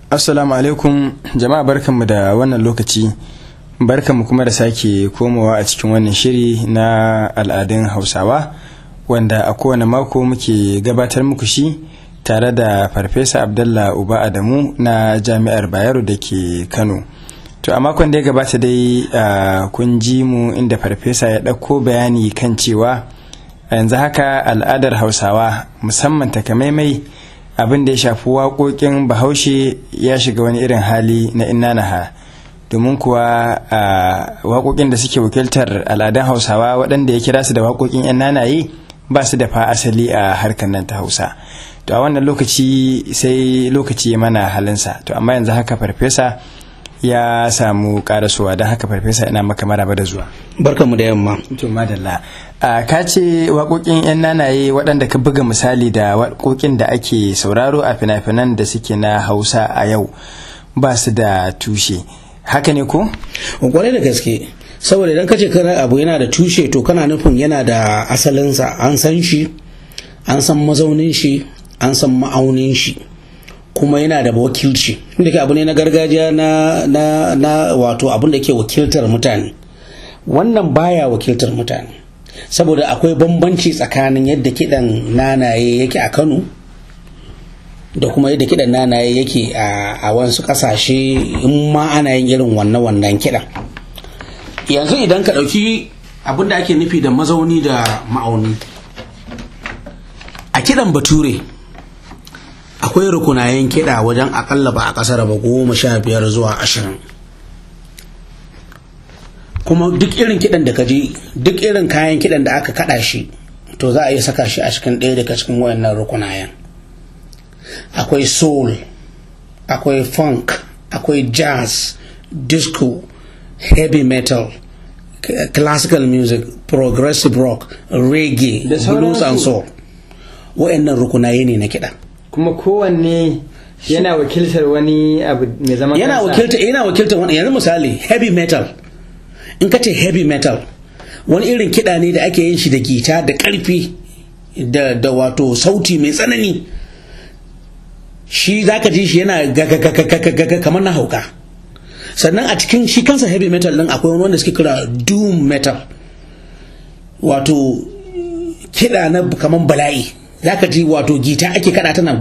Assalamu alaikum jama'a barkanmu da wannan lokaci barkanmu kuma da sake komawa a cikin wannan shiri na al'adun hausawa wanda a kowane mako muke gabatar muku shi tare da farfesa abdallah uba adamu na jami'ar bayero da ke kano to a makon da ya gabata dai kun ji mu inda farfesa ya ɗauko bayani kan cewa yanzu haka al'adar hausawa musamman takamaimai abin da ya shafi waƙoƙin bahaushe ya shiga wani irin hali na inanaha domin kuwa waƙoƙin da suke wakiltar al'adun hausawa waɗanda ya kira su da waƙoƙin 'yan nanaye ba su da fa asali a harkar nan ta hausa to a wannan lokaci sai lokaci ya mana halinsa to amma yanzu haka farfesa ya samu karasowa don haka farfesa ina maka maraba da zuwa barkanmu da yamma to madalla ka ce waƙoƙin 'yan nanaye waɗanda ka buga misali da waƙoƙin da ake sauraro a fina-finan da suke na hausa a yau ba su da tushe haka ne ko? kwarai da gaske saboda idan kace kana abu yana da tushe to kana nufin yana da asalinsa an san shi an san mazaunin shi an san ma'aunin shi kuma yana da wakilci inda abu ne na gargajiya na na na wato abin da ke wakiltar mutane wannan baya wakiltar mutane saboda akwai bambanci tsakanin yadda kidan nanaye yake a Kano da kuma yadda kidan nanaye yake a wasu kasashe in ma ana yin irin wannan wannan kidan yanzu idan ka ɗauki abin da ake nufi da mazauni da ma'auni a kidan bature akwai rukunayen kiɗa wajen akalla ba a ƙasar ba goma sha biyar zuwa ashirin kuma duk irin kiɗan da kaji duk irin kayan kiɗan da aka kaɗa shi to za a iya saka shi a cikin ɗaya daga cikin wayannan rukunayen akwai soul akwai funk akwai jazz disco heavy metal classical music progressive rock reggae blues and soul wayannan rukunaye ne na kiɗa kuma kowanne yana wakiltar wani abu mai zaman yana wakilta yana wakiltar wani yanzu misali heavy metal in ka ce heavy metal wani irin kiɗa ne da ake yin shi da gita da ƙarfi da da wato sauti mai tsanani shi zaka ji shi yana gaga kamar na hauka sannan a cikin shi kansa heavy metal din akwai wani wanda suke kira doom metal wato kiɗa na kamar bala'i zaka ji wato gita ake kada tana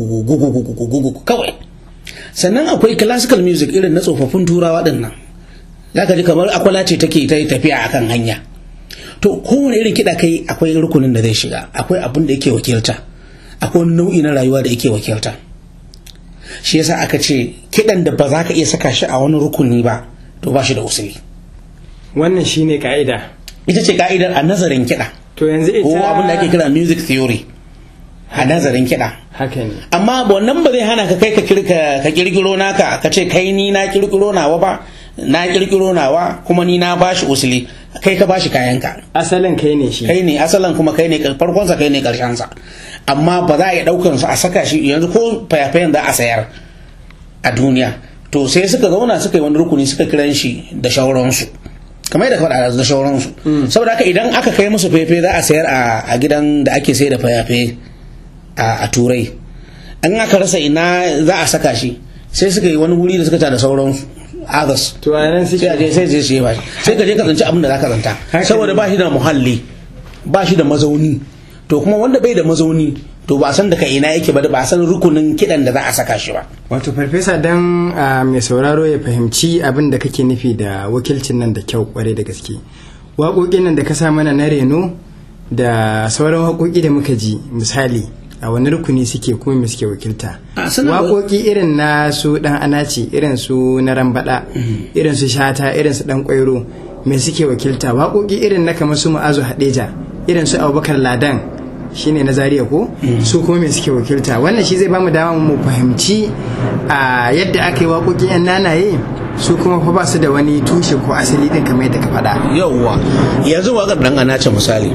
gugu kawai sannan akwai classical music irin na tsofaffin turawa din nan zaka ji kamar akwala ce take ta tafiya akan hanya to kowane irin kiɗa kai akwai rukunin da zai shiga akwai abin da yake wakilta akwai wani nau'i na rayuwa da yake wakilta shi yasa aka ce kiɗan da ba za ka iya saka shi a wani rukuni ba to ba shi da usuli wannan shine ka'ida ita ce ka'idar a nazarin kiɗa to yanzu ita ko abin da ake kira music theory a nazarin kiɗa haka ne amma wannan ba zai hana ka kai ka kirkiro naka ka ce kai ni na kirkiro nawa ba na kirkiro nawa kuma ni na bashi usuli kai ka bashi kayanka asalin kai ne shi kai ne asalin kuma kai ne farkonsa kai ne karshensa amma ba za a iya daukan su a saka shi yanzu ko fayafayan za a sayar a duniya to sai suka zauna suka yi wani rukuni suka kiran shi da shauransu kamar yadda faɗa da shauransu saboda haka idan aka kai musu fefe za a sayar a gidan da ake sayar da fayafe a turai an aka rasa ina za a saka shi sai suka yi wani wuri da suka ta da sauransu others to a nan suke sai je sai je sai ba sai ka je ka zanci abin da zaka zanta saboda ba shi da muhalli ba shi da mazauni to kuma wanda bai da mazauni to ba san daga ina yake ba ba san rukunin kidan da za a saka shi ba wato farfesa dan mai sauraro ya fahimci abin da kake nufi da wakilcin nan da kyau kwarai da gaske waƙoƙin nan da ka sa mana na reno da sauran waƙoƙi da muka ji misali a wani rukuni suke kuma me suke wakilta waƙoƙi irin na su ɗan anaci irin su na rambaɗa irin su shata irin su ɗan ƙwairo me suke wakilta waƙoƙi irin na kamar su ma'azu haɗeja irin su abubakar ladan shine na zariya ko su kuma me suke wakilta wannan shi zai bamu dama mu fahimci a yadda aka yi waƙoƙin yan nanaye su kuma fa ba su da wani tushe ko asali din kamar yadda ka faɗa yauwa yanzu waƙar ɗan anace misali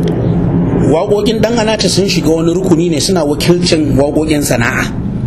waƙoƙin ɗan anace sun shiga wani rukuni ne suna wakilcin waƙoƙin sana'a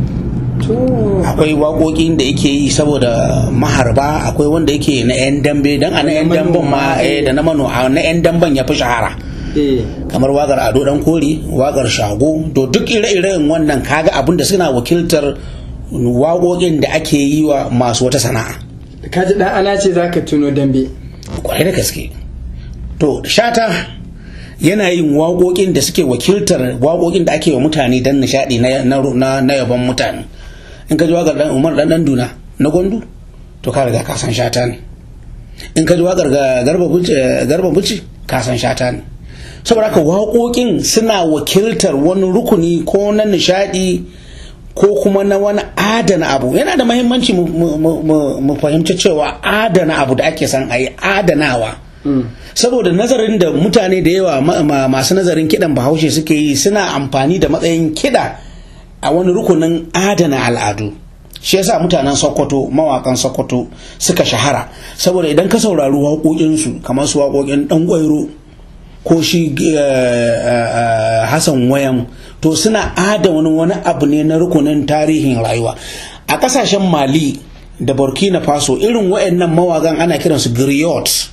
akwai waƙoƙin da yake yi saboda maharba akwai wanda yake na 'yan dambe don a na 'yan damben ma da na mano na 'yan damben ya fi shahara kamar waƙar ado dan kori waƙar shago to duk ire-iren wannan kaga abin da suna wakiltar waƙoƙin da ake yi wa masu wata sana'a ka ji dan ana ce zaka tuno dambe kwarai da gaske to shata yana yin waƙoƙin da suke wakiltar waƙoƙin da ake wa mutane don nishaɗi na, na, na yaban mutane in ka ji waƙar dan umar dan dan duna na gwandu to ka riga ka san shata ne in ka ji waƙar garba buci garba buci ka san shata ne saboda haka waƙoƙin suna wakiltar wani rukuni ko na nishaɗi ko kuma na wani adana abu yana da mahimmanci mu fahimci cewa adana abu da ake son a yi adanawa saboda nazarin da mutane da yawa masu nazarin kidan bahaushe suke yi suna amfani da matsayin kida a wani rukunin adana al'adu shi yasa mutanen sokoto mawakan sokoto suka shahara saboda idan ka saurari waƙoƙinsu kamar su waƙoƙin ɗan ƙwairo ko shi hassan wayan to suna adana wani abu ne na rukunin tarihin rayuwa a ƙasashen mali da burkina faso irin wayannan mawagan ana kiransu griots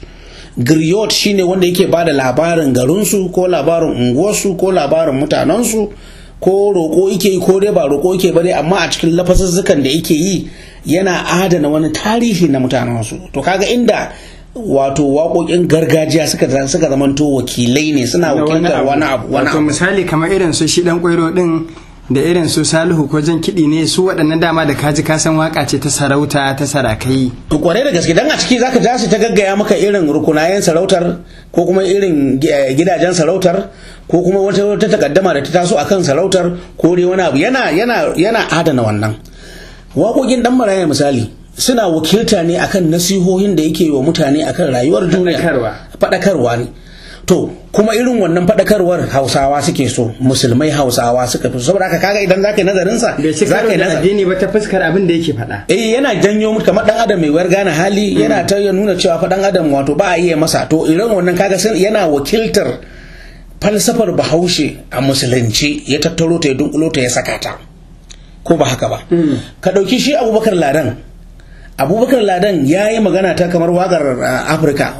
griot shine wanda yake ba da labarin garinsu ko labarin unguwarsu ko labarin mutanensu ko roƙo yake yi ko dai ba roƙo yake ba dai amma a cikin lafazuzzukan da yake yi yana adana wani tarihi na mutanensu to kaga inda wato waƙoƙin gargajiya suka suka zamanto wakilai ne suna wakiltar wani abu wani wato misali kamar irin su shi dan kwairo din da irin su salihu ko jan kiɗi ne su waɗannan dama da kaji kasan waka ce ta sarauta ta sarakai to kwarai da gaske dan a ciki zaka ja su ta gaggaya maka irin rukunayen sarautar ko kuma irin gidajen sarautar ko kuma wata wata takaddama da ta taso akan sarautar ko dai wani abu yana yana yana adana wannan waƙoƙin dan maraya misali suna wakilta ne akan nasihohin da yake wa mutane akan rayuwar duniya faɗakarwa ne to kuma irin wannan faɗakarwar hausawa suke so musulmai hausawa suka fi saboda haka kaga idan zaka yi nazarin sa bai ci karo da addini ba ta fuskar abin da yake faɗa eh yana janyo mutu kamar dan adam mai wayar gane hali yana ta nuna cewa fa dan adam wato ba a iya masa to irin wannan kaga yana wakiltar falsafar bahaushe a musulunci ya tattaro ta ya dunkulo ta ya saka ta ko ba haka ba ka ɗauki shi abubakar ladan abubakar ladan ya yi magana ta kamar wakar afirka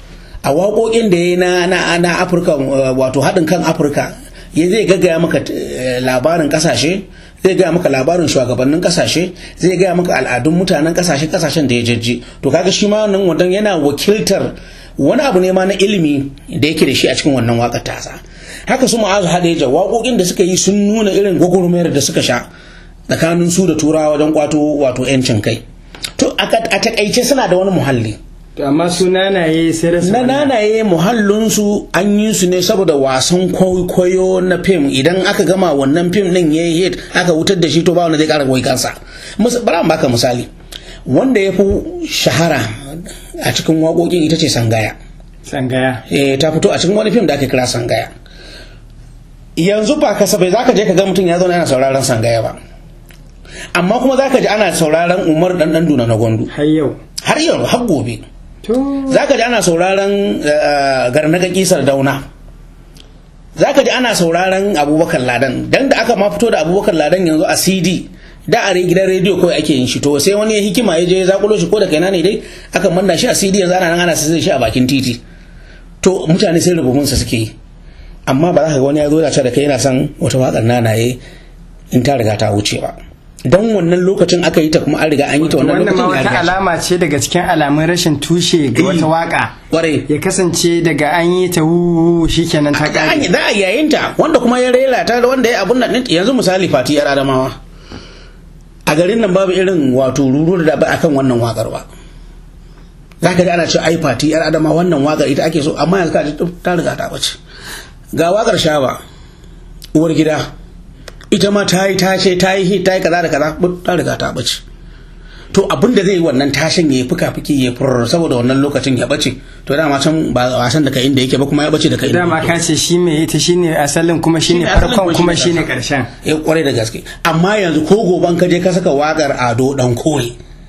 a waƙoƙin da ya yi na afirka wato haɗin kan afirka ya zai gaggaya maka labarin ƙasashe zai gaya maka labarin shugabannin ƙasashe zai gaya maka al'adun mutanen ƙasashe ƙasashen da ya jajje to kaga shi ma nan wadan yana wakiltar wani abu ne ma na ilimi da yake da shi a cikin wannan waƙar tasa haka su ma'azu hadeja waƙoƙin da suka yi sun nuna irin gwagwarmayar da suka sha tsakanin su da turawa wajen kwato wato 'yancin kai to a takaice suna da wani muhalli to amma su nanaye sai da na nanaye muhallinsu an yi su ne saboda wasan kwaikwayo na fim idan aka gama wannan fim din ya yi hit aka wutar da shi to ba wanda zai kara goyi kansa bari baka misali wanda ya fi shahara a cikin waƙoƙin ita ce sangaya sangaya eh ta fito a cikin wani fim da aka kira sangaya yanzu ba kasafai zaka je ka ga mutum ya zo yana sauraron sangaya ba amma kuma zaka ji ana sauraron umar dan dan duna na gwandu har yau har yau har gobe zaka ji ana sauraron garnaga kisar dauna zaka ji ana sauraron abubakar ladan dan da aka ma fito da abubakar ladan yanzu a cd da a gidan rediyo kawai ake yin shi to sai wani ya hikima ya je ya zakulo shi ko da kaina ne dai aka manna shi a cd yanzu ana nan ana sai shi a bakin titi to mutane sai rububunsa suke yi amma ba za ka ga wani ya zo da da kai yana son wata waƙar nanaye in ta riga ta wuce ba don wannan lokacin aka yi ta kuma an riga an yi ta wannan wannan ma lokacin wata alama ce daga cikin alamun rashin tushe ga wata waka kwarai ya kasance daga an yi ta hu shikenan ta an kare yi za a yayin ta wanda kuma ya rera ta wanda ya abun nan ɗin- yanzu misali fati yar adamawa a garin nan babu irin wato ruru da ba akan wannan wakar ba za ka ji ana cewa ai fati yar adama wannan wakar ita ake so amma yanzu ka ji ta riga ta bace ga wakar shaba uwar gida ita ma ta yi tashe ta yi hit ta yi kaza da kaza but ta riga ta bace to abin da zai yi wannan tashin ya yi fuka fuki ya furr saboda wannan lokacin ya bace to dama can ba wasan daga inda yake ba kuma ya bace daga inda dama yake. ka ce shi mai ita shine asalin kuma shine Shine asalin farkon kuma shine shine ƙarshen. karshen ya kwarai da gaske amma yanzu ko goban ka je ka saka wakar ado dan kore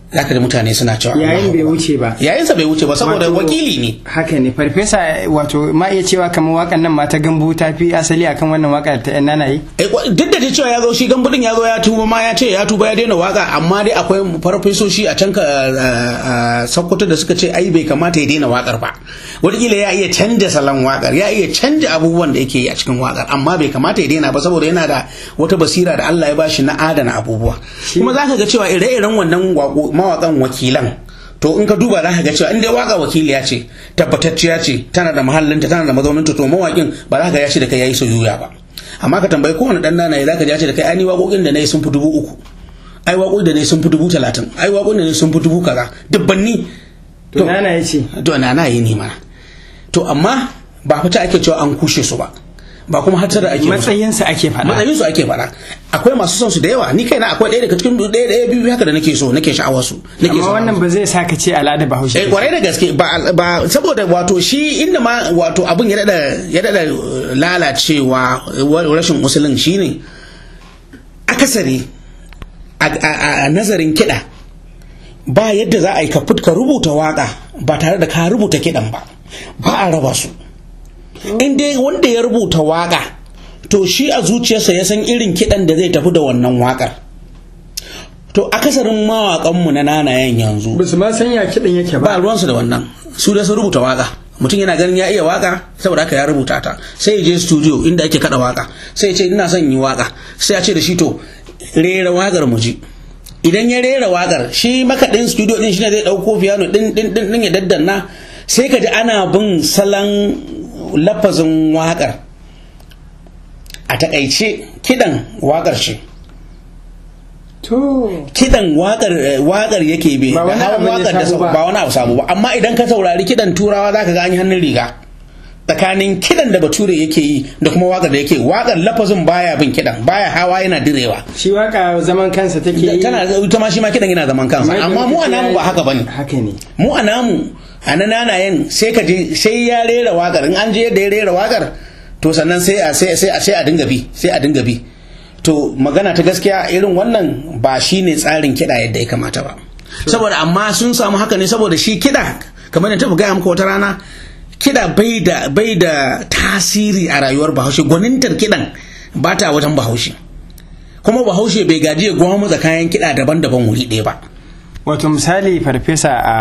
zaka ji mutane suna cewa yayin bai wuce ba yayinsa bai wuce ba saboda Wato- wakili ne haka ne farfesa wato ma iya cewa kamar wakan nan ma ta gambu ta fi asali akan wannan waka ta yan nanaye Eh, kwa- duk da dai cewa ya zo shi gambudin ya zo ya tuba ma ya ce ya tuba ya daina waka amma dai akwai farfesoshi a can ka a sokoto da suka ce ai bai kamata ya daina wakar ba wataƙila ya iya canja salon wakar ya iya canja abubuwan da yake yi a cikin wakar amma bai kamata ya daina ba saboda yana da wata basira da Allah ya bashi na adana abubuwa kuma zaka ga cewa ire-iren wannan waƙo- mawaƙan wakilan to in ka duba za ka ga cewa in dai waka wakiliya ce tabbatacciya ce tana da mahallinta tana da mazauninta to mawaƙin ba za ka ga ya ce da kai yayi soyayya ba amma ka tambayi kowane dan nana za ka ji ya ce da kai ai ni waƙoƙin da nayi sun fi dubu uku ai waƙoƙin da nayi sun fi dubu talatin ai waƙoƙin da nayi sun fi dubu kaza dubbanni to nanaye ce to nana yi ne mana to amma ba fita ake cewa an kushe su ba ba kuma hatar da ake musu. matsayinsa ake faɗa matsayin su ake faɗa akwai masu son su da yawa ni kaina akwai ɗaya daga cikin ɗaya ɗaya biyu haka da nake so nake sha'awar su nake amma son wannan ba zai sa ka ce al'ada bahaushe eh kwarai da gaske ba ba saboda wato shi inda ma wato abin ya dada ya dada uh, lalacewa uh, rashin musulun shine akasari a, a, a- a nazarin kiɗa ba yadda za a yi ka fut- ka rubuta waka ba tare da ka rubuta kiɗan ba ba a raba su in dai wanda ya rubuta waka to shi a zuciyarsa ya san irin kiɗan da zai tafi da wannan wakar to akasarin mawaƙanmu na nanayen yanzu ba su ma san ya kiɗan yake ba ba ruwansu da wannan su da sun rubuta waka mutum yana ganin ya iya waka saboda haka ya rubuta ta sai ya je studio inda ake kada waka sai ya ce ina son yi waka sai ya ce da shi to rera wakar mu ji idan ya rera wakar shi makaɗin studio din shine zai ɗauko piano din din din din ya daddanna sai ka ji ana bin salon lafazin wakar a takaice kidan wakar ce to kidan wakar wakar yake be Ba wani hawan abu ne wakar da sabo ba. ba wani abu sabo ba amma idan ka saurari kidan turawa zaka ga an yi hannun riga tsakanin kidan da bature yake yi da kuma wakar da yake wakar lafazin baya bin kidan baya hawa yana direwa shi waka zaman kansa take yi tana ita ma shi ma kidan yana zaman kansa amma mu a namu ba haka bane haka ne mu a namu a na nanayen sai ka je sai ya rera wakar in an je yadda ya rera wakar to sannan sai a sai sai a sai a dinga bi sai a dinga bi to magana ta gaskiya irin wannan ba shine tsarin kiɗa yadda ya kamata ba saboda amma sun samu haka ne saboda shi kiɗa kamar da taɓa gaya muka wata rana kiɗa bai da bai da tasiri a rayuwar bahaushe gwanintar kiɗan ba ta wajen bahaushe kuma bahaushe bai gaji ya gwamutsa kayan kiɗa daban-daban wuri ɗaya ba wato misali farfesa a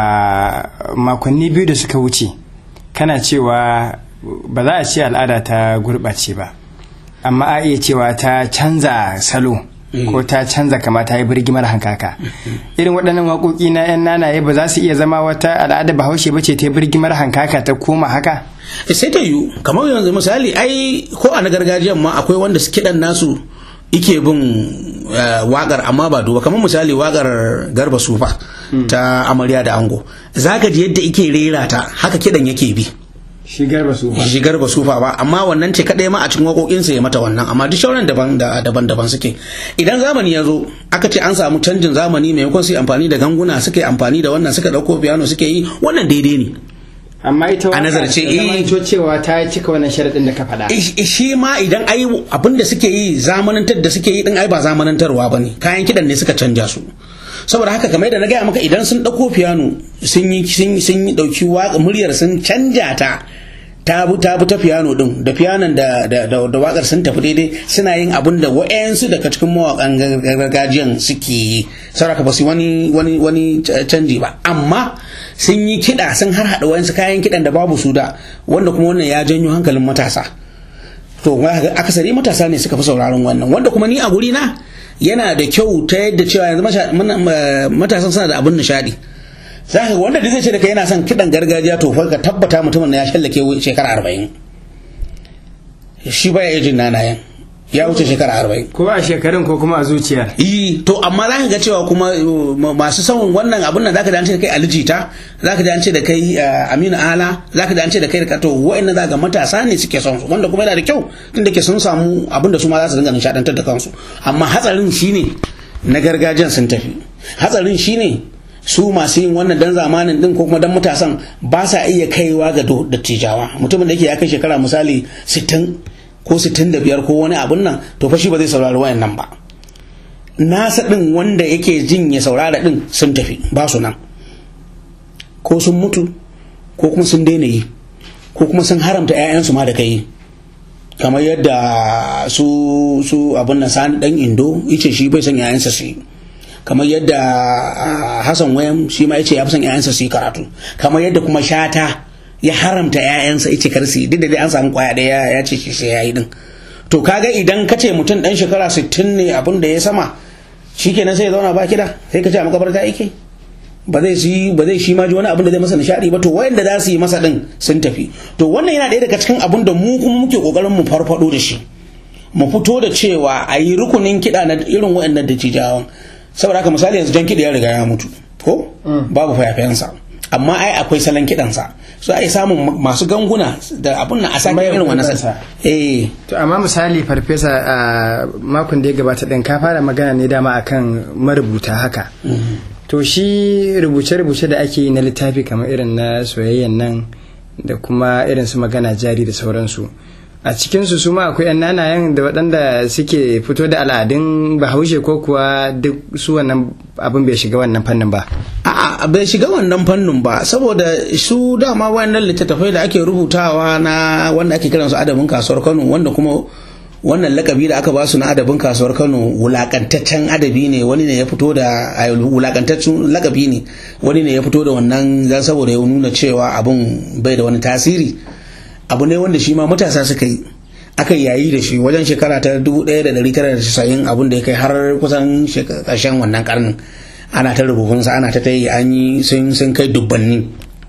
makonni biyu da suka wuce kana cewa ba za a ce al'ada ta gurɓace ba amma a iya cewa ta canza salo ko ta canza kama ta yi birgimar hankaka irin waɗannan waƙoƙi na 'yan nanaye ba za su iya zama wata al'ada bahaushe ba ce ta yi birgimar hankaka ta koma haka sai ta yiwu kamar yanzu misali ai ko a na gargajiyan ma akwai wanda su kiɗan nasu ike bin eh, waƙar amma ba duba kamar misali waƙar garba sufa ta amarya da ango zaka ji yadda ike rera ta haka kiɗan yake bi shi garba su shi garba sufa ba amma wannan ce kadai ma a cikin waƙoƙinsa ya mata wannan amma duk shauran daban da- daban-daban suke idan zamani ya zo aka ce an samu canjin zamani maimakon su yi amfani da ganguna suka yi amfani da wannan suka ɗauko piano suke yi wannan daidai ne amma ita A nazarce, ta eh. zamanto cewa ta cika wannan sharaɗin da ka faɗa Ish- shi ma idan ai abin da suke yi zamanantar da suke yi din ai ba zamanantarwa ba ne kayan kidan ne suka canja su saboda haka kamar da na gaya maka idan sun ɗauko piano sun yi sun sun yi ɗauki waƙa muryar sun canja ta ta bi ta bi ta piano din da pianon da da da, da waƙar sun tafi daidai suna yin abin da wa'yansu daga cikin mawaƙan gar- gargajiyan suke yi saboda ba su yi wani wani wani ca- canji ba amma sun yi kiɗa sun har haɗa wayansu kayan kiɗan da babu su da wanda kuma wannan ya janyo hankalin matasa to ga akasari matasa ne suka fi sauraron wannan wanda kuma ni a guri na yana da kyau ta yadda cewa yanzu masha- mana- ma- matasan suna da abin nishadi za ka ga wanda da zai ce da kai yana son kiɗan gargajiya to fa ka tabbata mutumin na ya shallake shekara arba'in shi baya iya jin nanayen ya wuce shekara arba'in ko a shekarun ko kuma a zuciyar yi to amma za ka ga cewa kuma uh, ma- masu son wannan abun nan zaka ji an ce da kai alijita zaka ji an ce da kai uh, aminu ala zaka ji an ce da kai to wa'annan za ga matasa ne suke son su wanda kuma yana da kyau tunda ke sun samu abin da su ma za su dinga nishadantar da kansu amma hatsarin shine na gargajiyan sun tafi hatsarin shine su masu yin wannan dan zamanin din ko kuma dan matasan ba sa iya kaiwa ga do- dattijawa mutumin da yake ya kai shekara misali 60 ko 65 ko wani abun nan to fa shi ba zai saurari wayannan ba nasa ɗin wanda yake jin ya saurara ɗin sun tafi ba su nan ko sun mutu ko kuma sun daina yi ko kuma sun haramta 'ya'yansu ma da kai kamar yadda su su abin nan sani dan indo yace shi bai son 'ya'yansa su yi kamar yadda hassan wayam shi ma yace ya fi son 'ya'yansa su yi karatu kamar yadda kuma shata ya haramta 'ya'yansa yace kar su yi duk da dai an samu kwaya ɗaya ya ce shi sai ya yi din to kaga idan ka ce mutum dan shekara 60 ne abin da ya sama shikenan sai ya zauna ba kida sai ka ce a makabarta yake ba zai shi ba zai shi ma ji wani abin da zai masa nishadi ba to wayanda za su yi masa din sun tafi to wannan yana ɗaya daga cikin abin da mu kuma muke kokarin mu farfado da shi mu fito da cewa a yi rukunin kiɗa na irin wayannan da cijawan saboda haka misali yanzu jan kiɗa ya riga ya mutu ko babu fayafayansa amma ai akwai salon kiɗansa so ai samun masu ganguna da abun na a sake irin wannan sa eh to amma misali farfesa a makon da ya gabata din ka fara magana ne dama akan marubuta haka to shi rubuce-rubuce da ake yi na littafi kamar irin na soyayyan nan da kuma irin su magana jari da sauransu a cikinsu su ma akwai yan nanayen da waɗanda suke fito da al'adun bahaushe ko kuwa duk su wannan abin bai shiga wannan fannin ba a'a bai shiga wannan fannin ba saboda su dama wayannan littattafai da ake rubutawa na wanda ake kiransu adabin kasuwar Kano wanda kuma wannan lakabi da aka ba su na adabin kasuwar Kano wulakantaccen adabi ne wani ne ya fito da wulakantaccen lakabi ne wani ne ya fito da wannan dan saboda ya nuna cewa abun bai da wani tasiri abu ne wanda shi ma matasa suka yi aka yayi da shi wajen shekara ta 1990 abun da ya kai har kusan ƙarshen wannan karnin ana ta rubutunsa ana ta tayi an yi sun kai dubbanni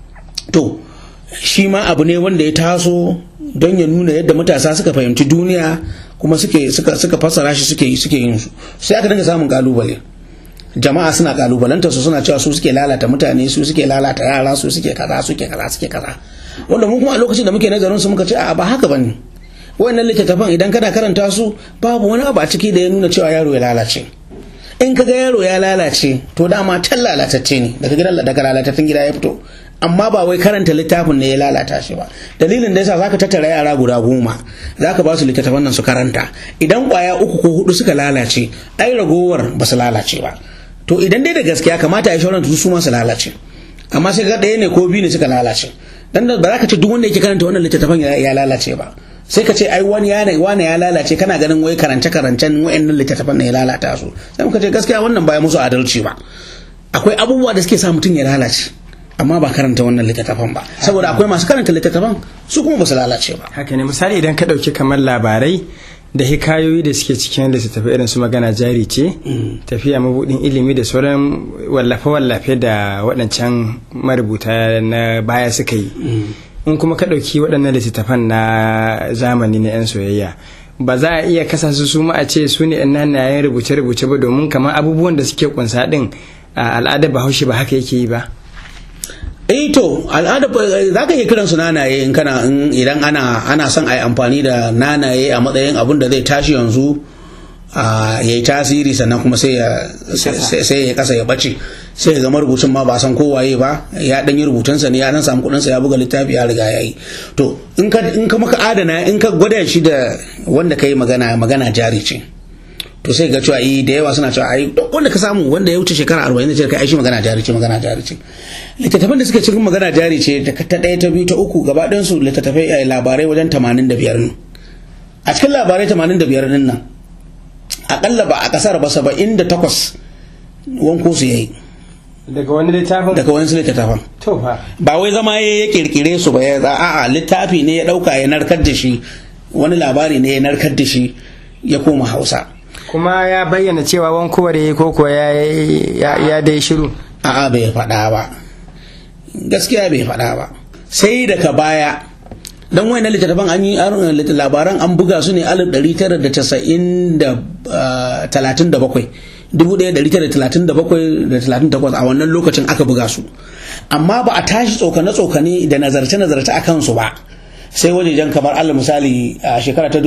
to shi ma abu ne wanda ya taso don ya nuna yadda matasa suka fahimci duniya kuma suke suka suka fassara shi suke suke yin su sai aka dinga samun kalubale jama'a suna kalubalanta su suna cewa su suke lalata mutane su suke lalata yara su suke kaza suke kaza suke kaza wanda mu kuma a lokacin da muke nazarin su muka ce a ba haka bane wayannan littattafan idan kana karanta su babu wani abu a ciki da ya nuna cewa yaro ya lalace in kaga yaro ya lalace to dama tan lalatacce ne daga gidan daga lalatattun gida ya fito amma ba wai karanta littafin ne ya lalata shi ba dalilin da yasa zaka tattara yara guda goma zaka ba su littattafan nan su karanta idan kwaya uku ko hudu suka lalace ai ragowar ba su lalace ba to idan dai da gaskiya kamata ya shauran su ma su lalace amma sai ga ɗaya ne ko biyu ne suka lalace dan ba za ka ce duk wanda yake karanta wannan littattafan ya lalace ba sai ka ce ai wani ya wani ya lalace kana ganin wai karance karancen wayannan littattafan ne ya lalata su sai muka ce gaskiya wannan ba ya musu adalci ba akwai abubuwa da suke sa mutum ya lalace amma ba karanta wannan littattafan ba saboda akwai masu karanta littattafan su kuma ba su lalace ba haka ne misali idan ka ɗauki kamar labarai da hikayoyi da suke cikin littattafai irin su magana jari ce tafiya mabudin ilimi da sauran wallafe-wallafe da waɗancan marubuta na baya suka yi in kuma ka ɗauki waɗannan littattafan na zamani na 'yan soyayya ba za a iya kasa su su ma a ce su ne 'yan nanayen rubuce-rubuce ba domin kamar abubuwan da suke kunsa ɗin al'adar bahaushe ba haka yake yi ba eh to al'ada za ka iya kiran su nanaye in kana idan ana ana son a yi amfani da nanaye a matsayin abin da zai tashi yanzu ya yi tasiri sannan kuma sai ya sai ya kasa ya bace sai ya zama rubutun ma ba san kowaye ba ya dan yi rubutunsa ne ya dan samu kudinsa ya buga littafi ya riga ya yi to in ka in ka maka adana in ka gwada shi da wanda ka yi magana magana jari ce to sai ga cewa yi da yawa suna cewa ai wanda ka samu wanda ya wuce shekara 40 ce kai ai shi magana jari ce magana jari ce littattafan da suka cikin magana jari ce ta ɗaya ta biyu ta uku gaba ɗayan su littattafai ai labarai wajen 85 ne a cikin labarai 85 din nan akalla ba a kasar ba 78 wanko su yayi daga wani littafin daga wani littattafan to fa ba wai zama ya kirkire su ba ya a'a littafi ne ya dauka ya narkar da shi wani labari ne ya narkar da shi ya koma hausa kuma ya bayyana cewa wankowar ya yi koko ya dai shiru a'a bai faɗa ba gaskiya bai faɗa ba sai daga baya don wani na littattafan an yi labaran an buga su ne 1937 a wannan lokacin aka buga su amma ba a tashi tsokane-tsokane da nazarce-nazarce a kansu ba sai wajejen kamar allah misali a shekara ta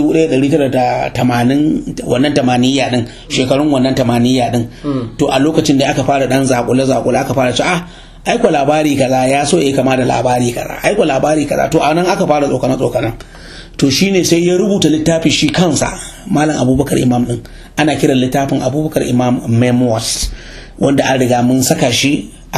1980 wannan tamaniya din shekarun wannan tamaniya din to a lokacin da aka fara dan zakule-zakule aka fara ci ah aiko labari kaza ya so ya kama da labari kaza aiko labari kaza to anan aka fara tsokana tsokanan to shine sai ya rubuta littafi shi kansa malam abubakar imam din ana kiran littafin abubakar imam memoirs wanda an riga mun saka shi a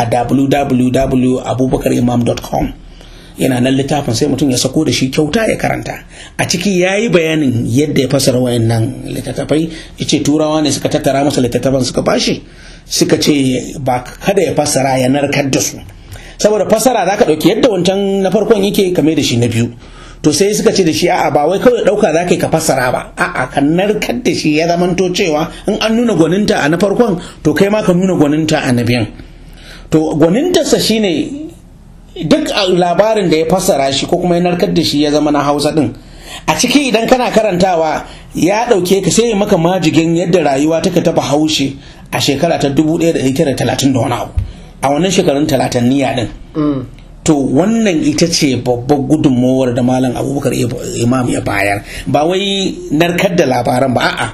www.abubakarimam.com yana nan littafin sai mutum ya sako da shi kyauta ya karanta a ciki ya yi bayanin yadda ya fasara wayannan littattafai ya ce turawa ne suka tattara masa littattafan suka bashi suka ce ba kada ya fassara ya narkar da su saboda fassara za ka ɗauki yadda wancan na farkon yake kame da shi na biyu to sai suka ce da shi a'a ba wai kawai ɗauka za ka yi ka fassara ba a'a ka narkar da shi ya zamanto cewa in an nuna gwaninta a na farkon to kai ma ka nuna gwaninta a na biyan to gwanintarsa shine duk labarin da ya fassara shi ko kuma ya narkar da shi ya zama na hausa din a ciki idan kana karantawa ya ɗauke ka sai maka majigin yadda rayuwa take taɓa haushe a shekara ta 1930 da wani abu a wannan shekarun talatanniya din to wannan ita ce babbar gudunmowar da malam abubakar imam ya bayar ba wai narkar da labaran ba a'a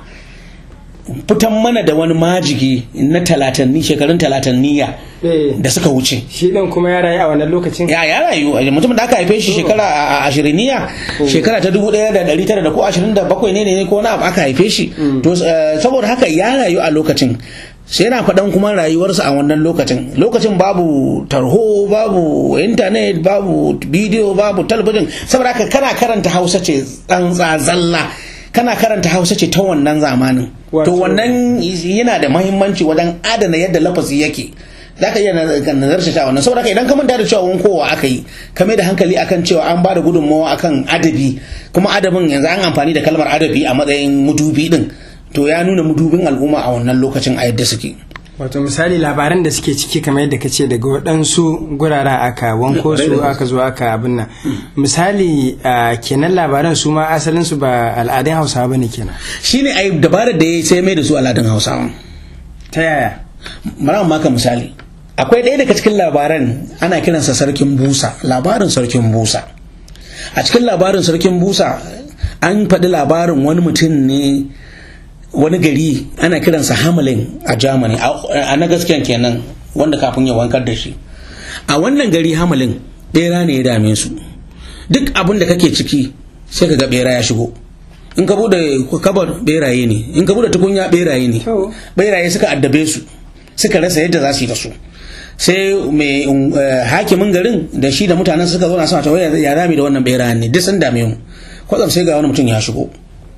fitan mana da wani majigi na talatanni shekarun talatanniya da suka wuce shi ɗin kuma ya rayu a wannan lokacin ya ya rayu mutum da aka haife shi shekara a ashiriniya shekara ta dubu ɗaya da ɗari tara da ko ashirin da bakwai ne ne ko wani abu aka haife shi to saboda haka ya rayu a lokacin sai yana faɗan kuma rayuwarsa a wannan lokacin lokacin babu tarho babu intanet babu bidiyo babu talabijin saboda haka kana karanta hausa ce tsantsa zalla kana karanta hausa ce ta wannan zamanin to wannan yana da mahimmanci wajen adana yadda lafazi yake za ka iya nazarta ta wannan saboda idan ka manta da cewa wani kowa aka yi ka mai da hankali akan cewa an ba da gudunmawa akan adabi kuma adabin yanzu an amfani da kalmar adabi a matsayin mudubi din to ya nuna mudubin al'umma a wannan lokacin a yadda suke wato misali labaran da suke ciki kamar yadda kace daga waɗansu guraren aka wanko su aka zo aka abin nan misali kenan labaran su ma asalin su ba al'adun hausawa bane kenan shine ai dabarar da ya sai mai da su al'adun hausawa ta yaya mara maka misali akwai ɗaya daga cikin labaran ana kiransa sarkin busa labarin sarkin busa a cikin labarin sarkin busa an faɗi labarin wani mutum ne wani gari ana kiransa hamelin a germany a na gaskiyan kenan wanda kafin ya wankar da shi a wannan gari hamelin bera ne ya dame su duk abin da kake ciki sai ka ga bera ya shigo in ka bude kabar beraye ne in ka bude tukunya beraye ne beraye suka addabe su suka rasa yadda za su yi da su sai mai hakimin garin da shi da mutanen suka zo na sama ta ya rami da wannan berayen ne duk sun dame mu kwatsam sai ga wani mutum ya shigo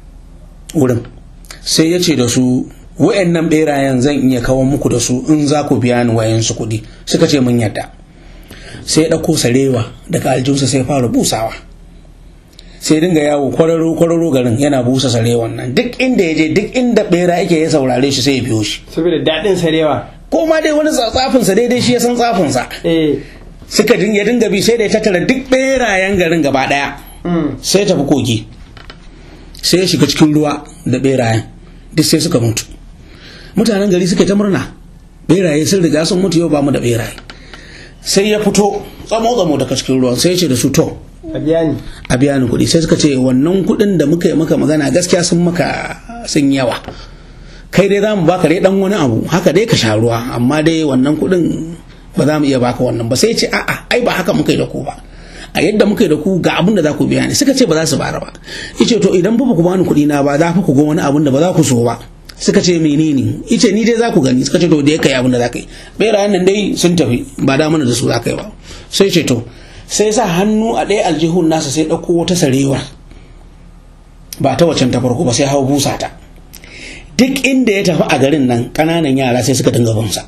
wurin sai ya ce da su wa'annan berayen zan iya kawo muku da su in za ku biya ni wayansu kuɗi suka ce mun yadda sai ya ɗauko sarewa daga aljinsa sai fara busawa sai dinga yawo kwararo kwararo garin yana busa sarewan nan duk inda ya je duk inda bera yake ya saurare shi sai ya biyo shi saboda daɗin sarewa ko ma dai wani tsafinsa daidai shi ya san tsafinsa suka ya dinga bi sai da ya tattara duk berayen garin gaba ɗaya sai ya tafi kogi sai ya shiga cikin ruwa da berayen duk sai suka mutu mutanen gari suka ta murna beraye sun riga sun mutu yau ba mu da beraye sai ya fito tsamo tsamo daga cikin ruwan sai ya ce da su to a biya ni a biya ni kuɗi sai suka ce wannan kuɗin da muka yi maka magana gaskiya sun maka sun yawa kai dai za mu baka dai dan wani abu haka dai ka sha ruwa amma dai wannan kuɗin ba za mu iya baka wannan ba sai ya ce a'a ai ba haka muka yi da ku ba a yadda muka yi da ku ga abin da za ku biya ni suka ce ba za su bara ba yace to idan ba ku bani kuɗi na ba za ku ga wani abin da ba za ku so ba suka ce menene ice ni dai za ku gani suka ce to da ya kai abin da za ka yi berayen nan dai sun tafi ba da mana da su za ka yi ba sai ce to sai sa hannu a ɗaya aljihun nasa sai ɗauko wata sarewa ba ta wacan ta farko ba sai hau busa ta duk inda ya tafi a garin nan ƙananan yara sai suka dinga bunsa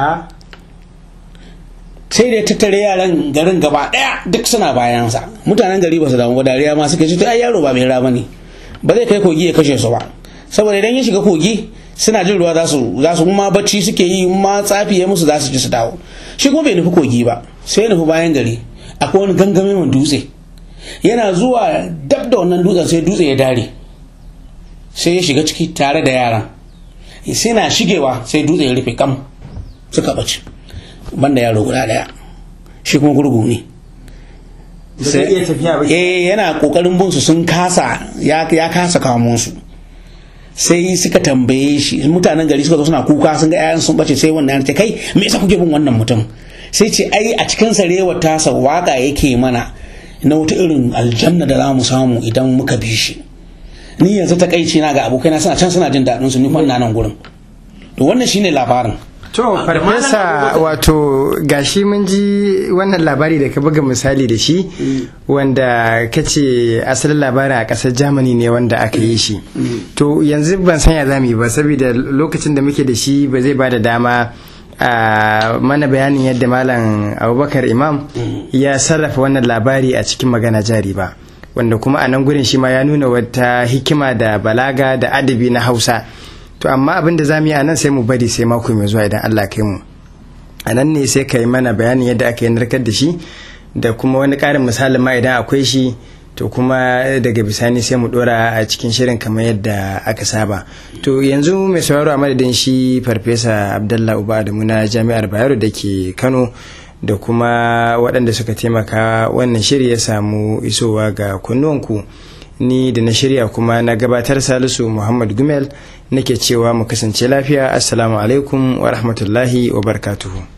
sai da ya tattare yaran garin gaba daya duk suna bayansa mutanen gari ba su damu ba dariya ma suka ce to ai yaro ba mai raba ne ba zai kai kogi ya kashe su ba saboda idan ya shiga kogi suna jin ruwa za su za su ma bacci suke yi ma tsafi ya musu za su ji su dawo shi kuma bai nufi kogi ba sai ya nufi bayan gari akwai wani gangame mai dutse yana zuwa dab da wannan dutsen sai dutse ya dare sai ya shiga ciki tare da yaran sai na shigewa sai dutse ya rufe kam suka bace banda yaro guda daya shi kuma gurgu ne eh yana kokarin bin su sun kasa ya kasa kamo su sai suka tambaye shi mutanen gari suka zo suna kuka sun ga 'ya'yan sun bace sai wannan ya ce kai me yasa kuke bin wannan mutum sai ce ai a cikin sarewar tasa waka yake mana na wata irin aljanna da za mu samu idan muka bi shi ni yanzu takaici na ga abokaina suna can suna jin daɗin su ni kuma ina nan gurin to wannan shine labarin To, farfesa wato gashi mun ji wannan labari da ka buga misali da shi wanda ka ce asalin labarin a ƙasar Germany ne wanda aka yi shi. To, yanzu ban sanya za mu yi ba saboda lokacin da muke da shi ba zai ba da dama a mana bayanin yadda Malam Abubakar Imam ya sarrafa wannan labari a cikin magana jari ba. Wanda kuma a nan gurin shi ma ya nuna wata hikima da balaga da adabi na Hausa. to amma abin da za mu yi a nan sai mu bari sai mako mai zuwa idan Allah kai mu a nan ne sai ka yi mana bayanin yadda aka yi narkar da shi da kuma wani ƙarin misalin ma idan akwai shi to kuma daga bisani sai mu dora a cikin shirin kamar yadda aka saba to yanzu mai sauraro a madadin shi farfesa abdallah uba adamu na jami'ar bayero da ke kano da kuma waɗanda suka taimaka wannan shiri ya samu isowa ga kunnuwanku ni da na shirya kuma na gabatar salisu muhammad gumel nake cewa mu kasance lafiya assalamu alaikum wa rahmatullahi wa barakatuhu